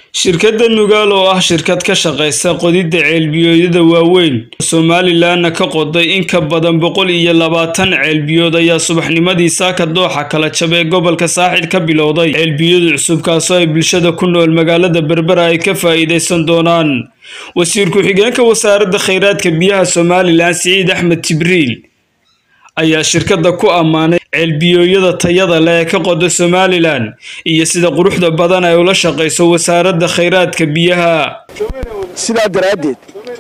shirkadda nugaal oo ah shirkad ka shaqaysa qodidda ceelbiyoodyada waaweyn somalilanna ka qoday in ka badan boqol iyo labaatan ceelbiyood ayaa subaxnimadii saaka dooxa kala jab ee gobolka saaxil ka bilowday ceelbiyada cusub kaasoo ay bulshada ku nool magaalada berbera ay ka faa'iidaysan doonaan wasiir ku-xigeenka wasaaradda kheyraadka biyaha somalilan siciid axmed jibriil ayaa shirkadda ku ammaanay ceelbiyooyada tayada leh ee ka qoda somalilan iyo sida quruxda badan ay ula shaqayso wasaaradda kheyraadka biyaha sidaa daraaddeed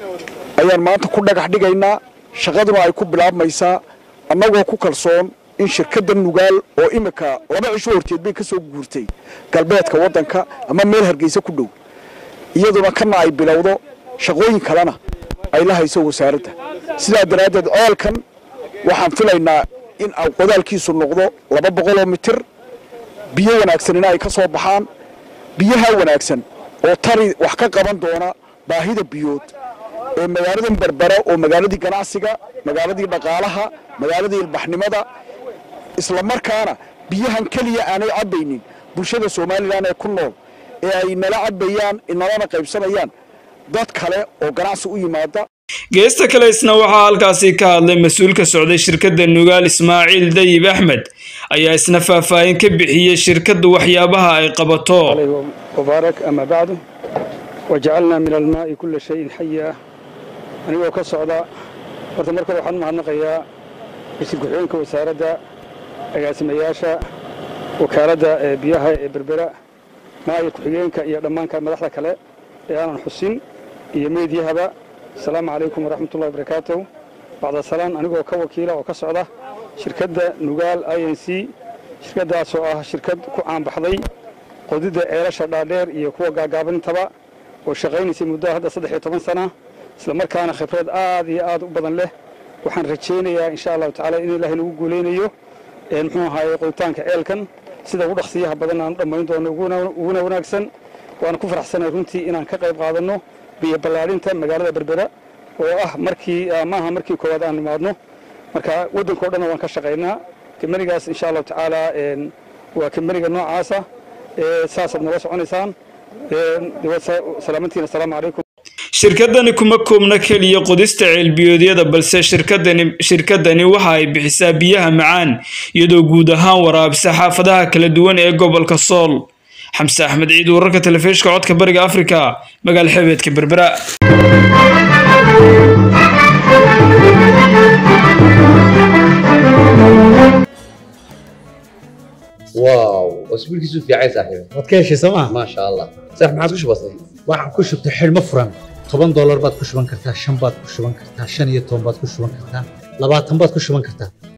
ayaan maanta ku dhagax dhigaynaa shaqaduna ay ku bilaabmaysaa annagoo ku kalsoon in shirkadda nugaal oo imika laba cisho horteed bay ka soo guurtay galbeedka waddanka ama meel hargeysa ku dhow iyaduna kana ay bilowdo shaqooyin kalena ay la hayso wasaaradda sidaa daraaddeed ceelkan waxaan filaynaa in qodaalkiisu noqdo laba boqoloo mitir biyo wanaagsanina ay ka soo baxaan biyaha wanaagsan oo tari wax ka qaban doona baahida biyood ee magaaladan berbera oo magaaladii ganacsiga magaaladii dhaqaalaha magaaladii ilbaxnimada islamarkaana biyahan keliya aanay cabbaynin bulshada somalilan ee ku nool ee ay nala cabbayaan nalana qaybsanayaan dad kale oo ganacsi u yimaada geesta kale isna waxaa halkaasi ka hadlay mas-uul ka socday shirkadda nugaal ismaaciil dayib axmed ayaa isna faahfaahin ka bixiyey shirkadda waxyaabaha ay qabato mubaarak ama bacdu wajacalnaa min almaa'i kulla shayin xaya anigoo ka socda horta markale waxaan u mahadnaqayaa wasiir ku-xigeenka wasaaradda agaasimayaasha wakaaladda ee biyaha ee berbera maaya ku-xigeenka iyo dhammaanka madaxda kale ee aanan xusin iyo meedyahaba asalaamu calaykum waraxmatullahi barakaatuh bacda salaan anigoo ka wakiila oo ka socda shirkadda nugaal i n c shirkaddaasoo ah shirkad ku caanbaxday qodidda ceelasha dhaadheer iyo kuwa gaagaabintaba oo shaqaynaysay muddo hadda saddex iyo toban sana islamarkaana khibrad aad iyo aad u badan leh waxaan rajaynayaa insha allahu tacala in ilaahay nagu guulaynayo muxuu ahaaye qoditaanka ceelkan sida ugu dhaqsiyaha badan aan u dhammayn doono uguna wanaagsan waana ku faraxsanay runtii inaan ka qayb qaadanno biyo ballaadhinta magaalada berbera oo ah markii maaha markii koowaad aan nimaadno marka waddanka o dhanna waan ka shaqaynaa kambanigaas insha allahu tacaala waa kambaniga noocaasa saasaad nooga soconaysaan salaamantiin assalaamu calaykum shirkadani kuma koobna keliya qodista ceelbiyoodyada balse shirkadani shirkadani waxa ay bixisaa biyaha macaan iyadoo guud ahaan waraabisa xaafadaha kala duwan ee gobolka sool xamse axmed ciid wararka telefishka codka bariga afrika magaala xebeedka berbera واو اسبوعك في عايز صاحبي waad ka heshay sooma ما شاء الله صح ما عادش بسيط waxaan ku shubtay xidhmo furan toban doolar baad ku shuban kartaa shan baad ku shuban kartaa shan iyo toban baad ku shuban kartaa labaatan baad ku shuban kartaa